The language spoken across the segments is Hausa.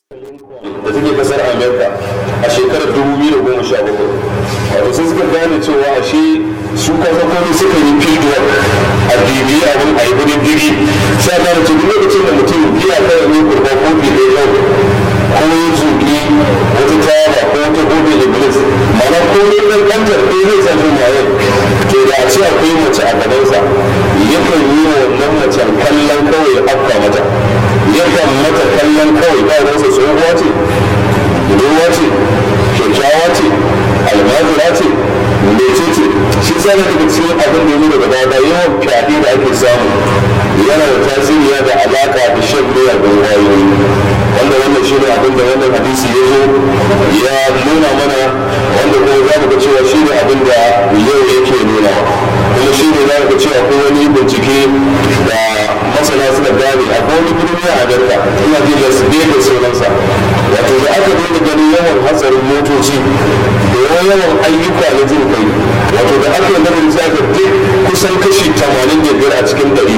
da take kasar amerika a shekarar 2017 wato sai suka gane cewa ashe su kasa kome suka yi field work a bibi abin a yi gudun diri sai a gane cikin lokacin da mutum biya kawai ne kurba kofi da yau ko ya zuki wata tayaba ko wata gobe iblis mana ko ne ɗan ƙantar ɗaya zai sa shi maye to da a ce akwai mace a gabansa yakan yi wa wannan macen kallon kawai ya afka mata yakan mata kallon kawai ba ruwansa tsohuwa ce budurwa ce kyakkyawa ce almajira ce mece ce shi tsara daga cikin abin da ya daga baya yawan fyaɗe da ake samu yana da tasiri da alaka da shan miyagun kwayoyi wanda wannan shi ne abin da wannan hadisi ya zo ya nuna mana wanda kuma za mu ga cewa shi ne abin da yau yake nuna kuma shi ne za mu ga cewa ko wani bincike da masana suka gane a wani birni a Amerika ina ji Las Vegas sunansa wato da aka dinga ganin yawan hatsarin motoci da yawan ayyuka na jin kai wato da aka yi nazarin sai aka duk kusan kashi 85 a cikin ɗari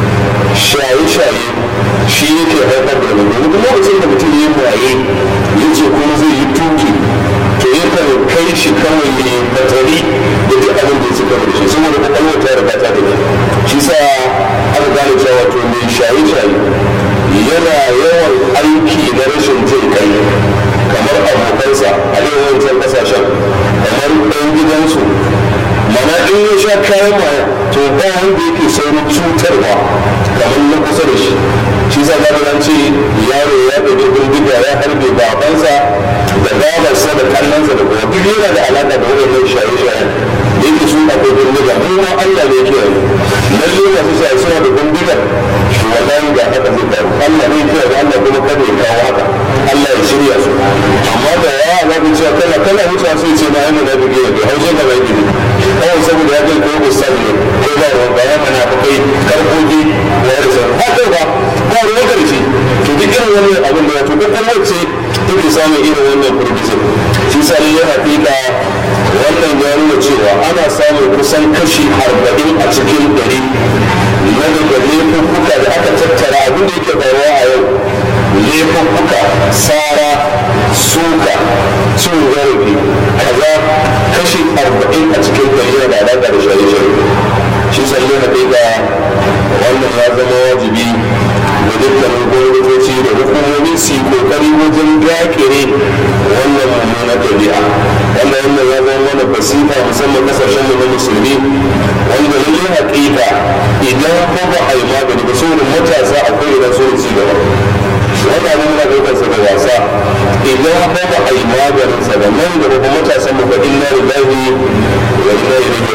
shaye-shaye shi yake haifar da wani domin duk lokacin da mutum ya maye ya ce kuma zai yi tuki to yakan kai shi kawai ne batari da duk abin da ya ci kawai shi saboda kwakwalwar ta riga ta tafi shi sa aka gane cewa wato mai shaye-shaye yana yawan aiki na rashin jin kai kamar abokansa a yawancin kasashen kamar ɗan gidansu mana in ya sha kayan maya to ba wanda yake saurin cutarwa kamar na kusa da shi shi sa zaga an ce yaro ya ɗauki bindiga ya harbe babansa da babarsa da kallonsa da kuma duk yana da alaƙa da waɗannan shaye-shayen da yake su akwai bindiga mu ma Allah ne ke yi lalle masu shaye suna da bindiga shi wallahi ga haka zai faru Allah ne ke da Allah kuma kada ya kawo haka Allah ya shirya su amma da ya na bi cewa kana kana wucewa sai ce na yana na bige ne haushe ka bai gidi kawai saboda ya kai ko ustaz ne ko ba ruwa ba ya mana fa kai karfofi da ya rasa ba kai ba ba ruwa karshe to duk irin wani abin da wato duk wacce take samun irin wannan furgizin shi sa ne yana fika wannan ya nuna cewa ana samun kusan kashi arba'in a cikin ɗari na daga laifuffuka da aka tattara abin da yake faruwa a yau laifuffuka tsara suka cin zarafi kaza kashi arba'in a cikin ɗari yana da alaƙa da shaye-shaye shi sallu na ɗiga wannan ya zama wajibi da dukkanin gwamnatoci da hukumomi su yi kokari wajen dakire wannan mummunar ɗabi'a wannan wannan ya zama mana basifa musamman kasashen mu na musulmi wanda lalle haƙiƙa idan ko ba a yi magani ba saboda matasa akwai idan so ci gaba wannan abin muna ɗaukar sa da wasa idan ko ba a yi maganin sa da nan gaba ba matasan mu fa inna lillahi wa inna ilaihi